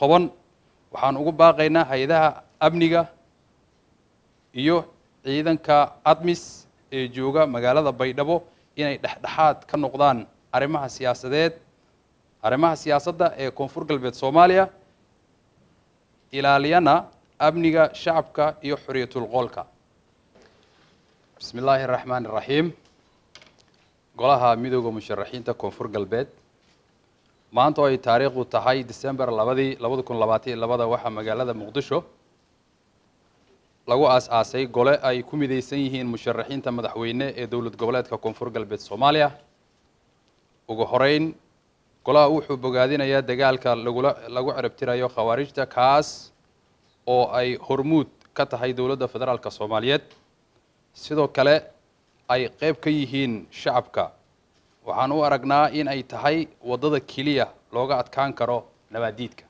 toban waxaan ugu baaqaynaa hay-adaha amniga iyo ciidanka admis ee jooga magaalada baydhabo inay dhexdhexaad ka noqdaan arrimaha siyaasadeed arrimaha siyaasadda ee koonfur galbeed soomaaliya ilaaliyana amniga shacabka iyo xorriyatul qoolka bismi illaahi araxmaan iraxiim golaha midooda musharaxiinta koonfur galbeed maanta oo ay taariikhdu tahay december labadii labada kun labaatan iyo labada waxaa magaalada muqdisho lagu aas-aasay gole ay ku midaysan yihiin musharaxiinta madaxweyne ee dowlad goboleedka koonfur galbeed soomaaliya ugu horeyn golaha wuxuu bogaadinayaa dagaalka lagula lagu ciribtirayo khawaarijta kaas oo ay hormuud ka tahay dowladda federaalk soomaaliyeed sidoo kale ay qeyb ka yihiin shacabka waxaan u aragnaa in ay tahay waddada keliya looga adkaan karo nabaadiidka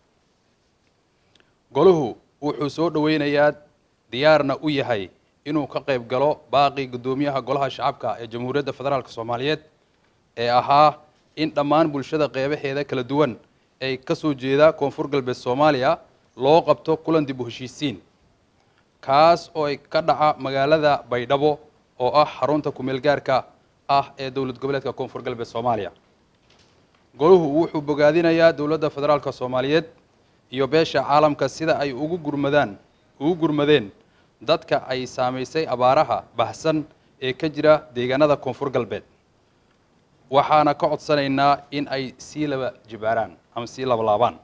golahu wuxuu soo dhoweynayaa diyaarna u yahay inuu ka qayb galo baaqii guddoomiyaha golaha shacabka ee jamhuuriyadda federaalk soomaaliyeed ee ahaa in dhammaan bulshada qeybaheeda kala duwan ay ka soo jeeda koonfur galbeed soomaaliya loo qabto kulan dib u heshiisiin kaas oo ay ka dhaca magaalada baydhabo oo ah xarunta kumeel gaarka ah ee dowlad goboleedka koonfur galbeed soomaaliya golahu wuxuu bogaadinayaa dowladda federaalk soomaaliyeed iyo beesha caalamka sida ay ugu gurmadaan ugu gurmadeen dadka ay saamaysay abaaraha bahsan ee ka jira deegaanada koonfur galbeed waxaana ka codsanaynaa in ay sii laba jibaaraan ama sii labalaabaan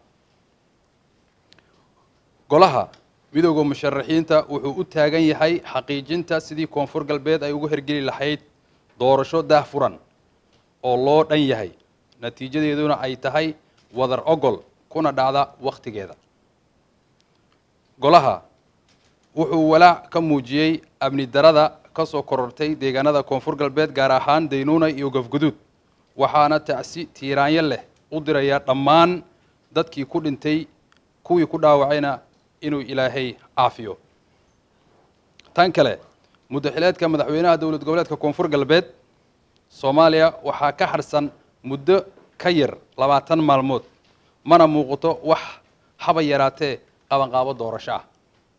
golaha midooda musharaxiinta wuxuu u taagan yahay xaqiijinta sidii koonfur galbeed ay ugu hergeli lahayd doorasho daahfuran oo loo dhan yahay natiijadeeduna ay tahay wadar ogol kuna dhacda wakhtigeeda golaha wuxuu walaac ka muujiyey amni darada ka soo korortay deegaanada koonfur galbeed gaar ahaan daynuuna iyo gafguduud waxaana tacsi tiiraanyo leh u dirayaa dhammaan dadkii ku dhintay kuwii ku dhaawacayna inuu ilaahay caafiyo tan kale muddaxileedka madaxweynaha dowlad goboleedka koonfur galbeed soomaaliya waxaa ka harsan muddo ka yar labaatan maalmood mana muuqato wax haba yaraatee qabanqaabo doorasho ah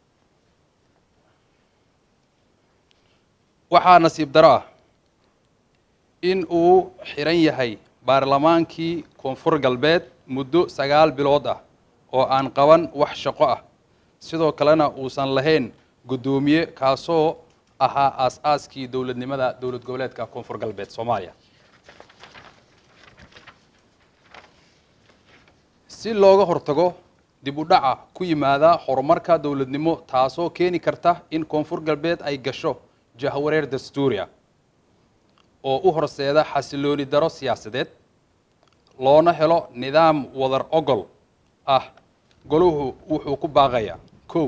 waxaa nasiib daro ah in uu xiran yahay baarlamaankii koonfur galbeed muddo sagaal bilood ah oo aan qaban wax shaqo ah sidoo kalena uusan lahayn guddoomiye kaasoo ahaa aas-aaskii dowladnimada dowlad goboleedka koonfur galbeed soomaaliya si looga hortago dib u dhaca ku yimaada horumarka dowladnimo taasoo keeni karta in koonfur galbeed ay gasho jahwareer dastuuriya oo u horseeda xasilooni daro siyaasadeed loona helo nidaam wadar ogol ah golahu wuxuu ku baaqayaa kow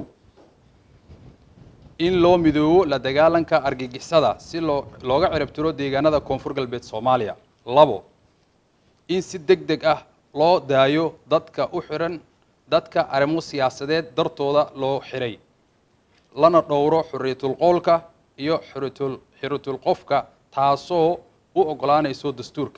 in loo midoobo la dagaalanka argagixisada si loo looga ciribtiro deegaanada koonfur galbeed soomaaliya labo in si deg deg ah loo daayo dadka u xiran dadka arrimo siyaasadeed dartooda loo xiray lana dhowro xorriyatul qowlka iyo xuritul xiritul qofka taasoo u oggolaanayso dastuurka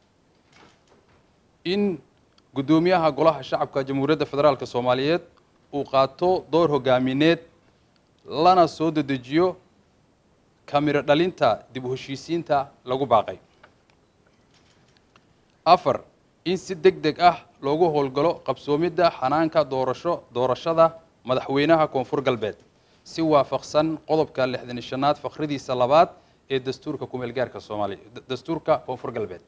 in guddoomiyaha golaha shacabka jamhuuriyadda federaalk soomaaliyeed uu qaato door hogaamineed lana soo dedejiyo kamiro dhalinta dib u heshiisiinta lagu baaqay afar in si deg deg ah loogu howlgalo qabsoomidda xanaanka doorasho doorashada madaxweynaha koonfur galbeed si waafaqsan qodobka lixdan iyo shanaad fakhridiisa labaad ee dastuurka kumeel gaarka soomaaliya dastuurka koonfur galbeed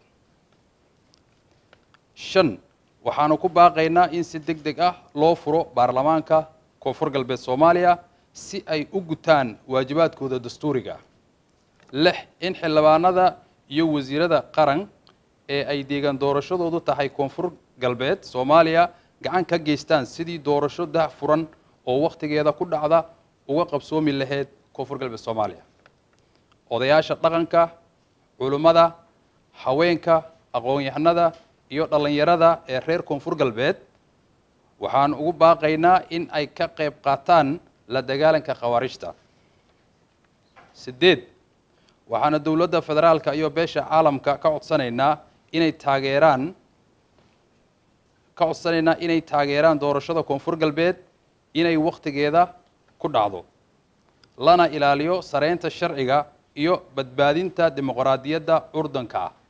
shan waxaanu ku baaqaynaa in si deg deg ah loo furo baarlamaanka koonfur galbeed soomaaliya si ay u gutaan waajibaadkooda dastuuriga ah lix in xildhibaanada iyo wasiirada qaran ee ay deegaan doorashadoodu tahay koonfur galbeed soomaaliya gacan ka geystaan sidii doorasho dah furan oo wakhtigeeda ku dhacda uga qabsoomi lahayd koonfur galbeed soomaaliya odayaasha dhaqanka culummada haweenka aqoon-yahanada iyo dhallinyarada ee reer koonfur galbeed waxaan ugu baaqaynaa in ay ka qayb qaataan la dagaalanka khawaarijta sideed waxaana dowladda federaalka iyo beesha caalamka ka codsanaynaa inay taageeraan ka codsanaynaa inay taageeraan doorashada koonfur galbeed inay wakhtigeeda ku dhacdo lana ilaaliyo sareynta sharciga iyo badbaadinta dimuqraadiyadda curdanka ah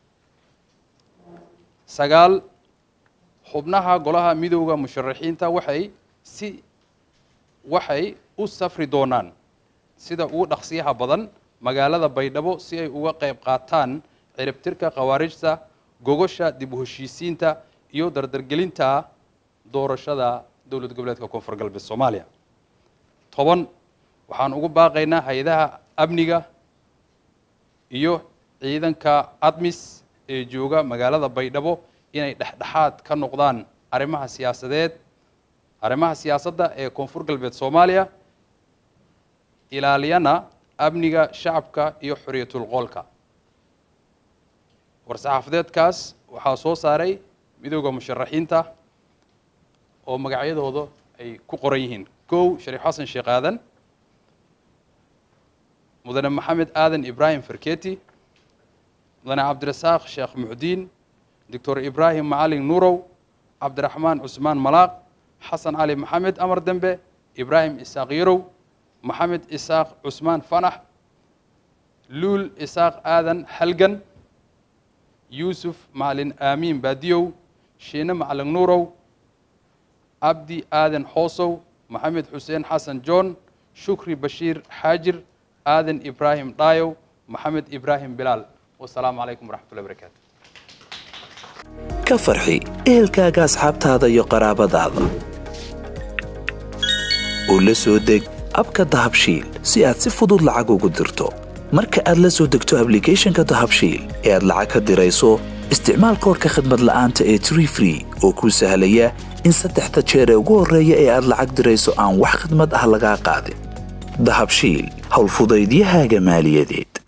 sagaal xubnaha golaha midowda musharaxiinta waxay si waxay u safri doonaan sida ugu dhaqsiyaha badan magaalada baydhabo si ay uga qayb qaataan ciribtirka khawaarijta gogosha dib u heshiisiinta iyo dardargelinta doorashada dowlad goboleedka koonfur galbeed soomaaliya toban waxaan ugu baaqaynaa hay-adaha amniga iyo ciidanka admis ee jooga magaalada baydhabo inay dhexdhexaad ka noqdaan arrimaha siyaasadeed arrimaha siyaasadda ee koonfur galbeed soomaaliya ilaaliyana amniga shacabka iyo xorriyatul qoolka war-saxaafadeedkaas waxaa soo saaray midowda musharaxiinta oo magacyadooda ay ku qoran yihiin kow shariif xasan sheekh aadan mudane maxamed aadan ibraahim farketi mudane cabdirasaaq sheekh muxdiin doctor ibraahim macalin nuurow cabdiraxmaan cusmaan malaaq xasan cali maxamed amar dembe ibraahim isaaq yarow maxamed isaaq cusmaan fanax luul isaaq aadan halgan yuusuf macalin aamiin baadiyow shiine macalin nuurow cabdi aadan xoosow maxamed xuseen xasan john shukri bashiir xaajir aadan ibraahim dhaayow maxamed ibraahim bilaal wasalaamu calaykum waraxmatullahi barakaatu ka farxi ehelkaaga asxaabtaada iyo qaraabadaada oo la soo deg abka dahabshiil si aad si fudud lacag ugu dirto marka aad la soo degto ablicathonka dahabshiil ee aad lacag ka dirayso isticmaal koorka khadmad la'aanta ee tree free oo kuu sahlaya in saddexda jeer ee ugu horreeya ee aad lacag dirayso aan wax khidmad ah lagaa qaadin dahabshiil howlfudaydiyahaaga maaliyadeed